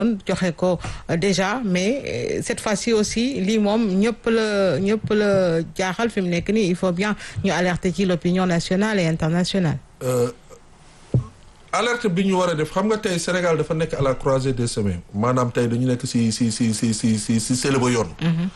joxe ko déjà mais cette fois-ci aussi lii moom ñëpp la ñëpp la jaaxal fi mu nekk nii il faut bien ñu alerter ci l'opinion nationale et internationale. alerte bi ñu war a def xam nga tey Sénégal dafa nekk à la croisée des chemins maanaam tey dañu nekk si si si si si si si sële ba yoon.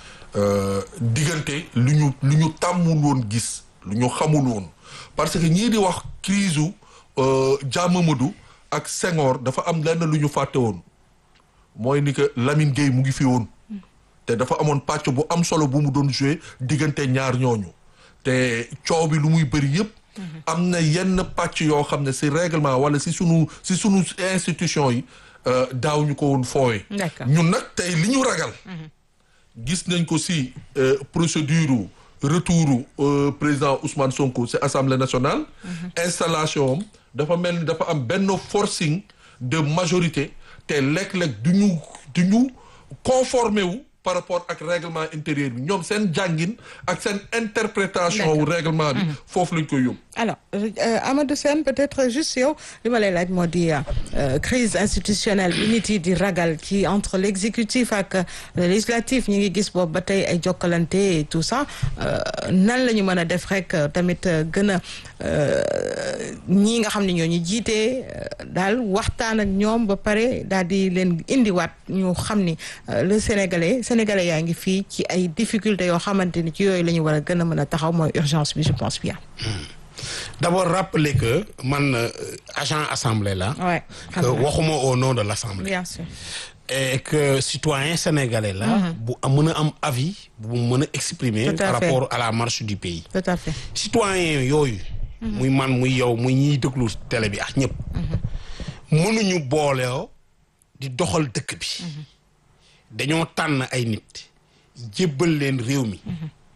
diggante lu ñu lu ñu tàmmul woon gis lu ñu xamul woon parce que ñii di wax crise u Dia Mamadou ak Senghor dafa am lenn lu ñu fàtte woon mooy ni que Lamine Gueye mu ngi fi woon. te dafa amoon pàcc bu am solo bu mu doon joué diggante ñaar ñooñu te coow bi lu muy bëri yëpp. am na yenn pàcc yoo xam ne si règlement wala si sunu si sunu institution yi daaw ñu ko woon foowe ñun nag tey li ñu ragal gis nañ ko si procédure retour président Ousmane Sonko si assemblée nationale installation am dafa mel ni dafa am benn forcing de majorité te léeg-léeg du ñu du ñu conformé wu par rapport ak règlement intérieur bi ñoom seen jàngin ak seen interprétation wu règlement bi foofu lañ koy yóbbu alors Amadou Sène peut-être juste yow li ma lay laaj moo di crise institutionnelle bi nit yi di ragal ci entre l'exécutif ak le législatif ñi ngi gis boobu ba tey ay jokkalante et tout ça nan la ñu mën a def rek tamit gën a ñii nga xam ne ñoo ñu jiite daal waxtaan ak ñoom ba pare daal di leen indiwaat ñu xam ni le sénégalais sénégalais yaa ngi fii ci ay difficultés yoo xamante ni ci yooyu la ñu war a gën a mën a taxaw mooy urgence bi je pense bien. D'abord rappeler que man euh, agent assemblée là. Ouais, que waxuma au nom de l'assemblée. Bien sûr. et que citoyen sénégalais là. bu mën a am avis bu mën a exprimer. Tout à par fait. rapport à la marche du pays. tout à fait. citoyen yooyu. muy man muy yow muy ñiy déglu télé bi ak ñëpp. mënuñu booleo di doxal dëkk bi. dañoo tànn ay nit jébbal leen réew mi.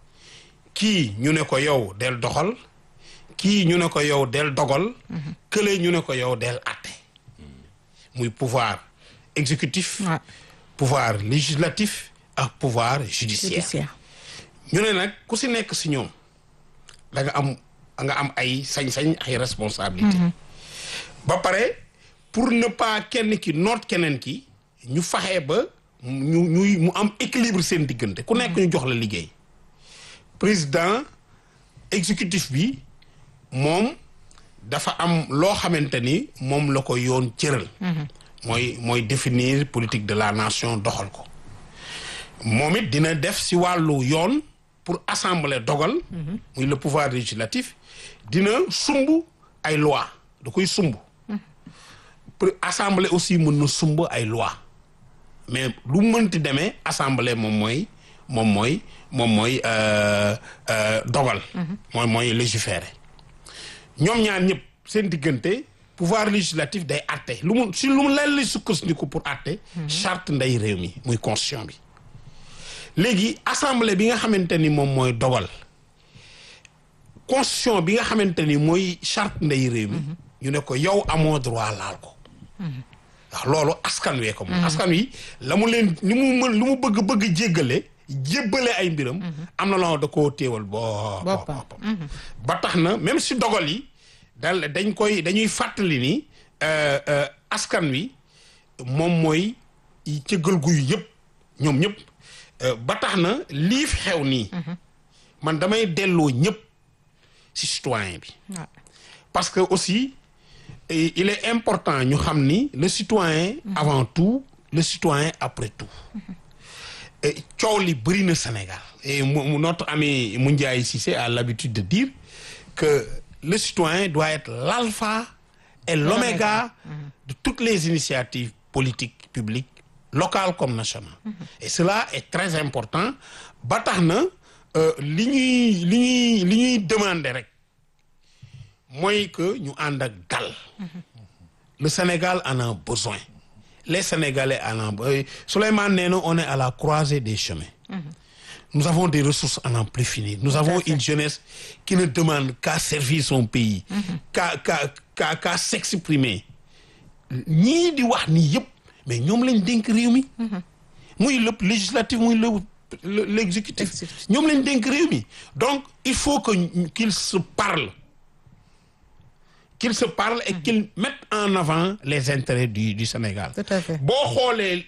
kii ñu ne ko yow del doxal kii ñu ne ko yow del dogal. kële ñu ne ko yow del àtte. muy pouvoir exécutif. Ouais. pouvoir législatif ak pouvoir judiciaire. judiciaire. ñu ne nag ku si nekk si ñoom da nga am da nga am ay sañ-sañ ay responsabilité ba pare pour ne pas kenn ki noot keneen ki ñu faxee ba ñu ñuy mu am équilibre seen diggante ku nekk ñu jox la liggéey président exécutif bi moom dafa am loo xamante ni moom la ko yoon cëral mooy mooy définir politique de la nation doxal ko moom it dina def si wàllu yoon pour assembler dogal muy le pouvoir législatif dina sumb ay loi da koy sumb pour assemblée aussi mën na sumb ay loi mais lu mënti demee assemblée moom mooy moom mooy moom mooy euh, euh, dogal mooy mooy légiférer ñoom ñaar ñëpp seen diggante pouvoir législatif day àtte lu mu si lu mu leen lay sukkandiku pour àtte charte nday réew mi muy constitution bi léegi assemblée bi nga xamante ni moom mooy dogal constitution bi nga xamante ni mooy charte nday réew mi ñu ne ko yow amoo droit laal ko waaw loolu askan wee ko moom askan wi la mu leen li mu mën lu mu bëgg bëgg jéggale jébbale ay mbiram am na loo da koo téewal boo Boppam. ba tax na même si dogal yi dal dañ koy dañuy fàttali ni euh, euh, askan wi moom mooy cëggal guyu yëpp ñoom ñëpp euh, ba tax na lii fi xew nii man damay delloo ñëpp ci citoyen bi Ouais. parce que aussi eh, il est important ñu xam ni le citoyen avant tout le citoyen après tout et coow li bëri na Sénégal et mu- mu- notre ami Moundiaye Cissé a l'habitude de dire que le citoyen doit être l'alpha et l'oméga de toutes les initiatives politiques publiques locales comme nationales et cela est très important ba tax na euh, li ñuy li ñuy li ñuy demander rek mooy que ñu ànd ak dal le Sénégal en a besoin les Sénégalais en ont besoin Souleymane nee na on est à la croisée des chemins nous avons des ressources à n'en plus finir nous avons une jeunesse qui ne demande qu'à servir son pays qu'à qu'à qu'à qu'à s'exprimer ñii di wax nii yëpp mais ñoom lañ dénk réew mi muy le législatif muy le le- l'exécutif Exécutif. ñoom lañ dénk réew mi donc il faut que ñu- qu'ils se parlent qu'ils se parlent et qu'ils mettent en avant les intérêts du du Sénégal Tout à fait. boo xoolee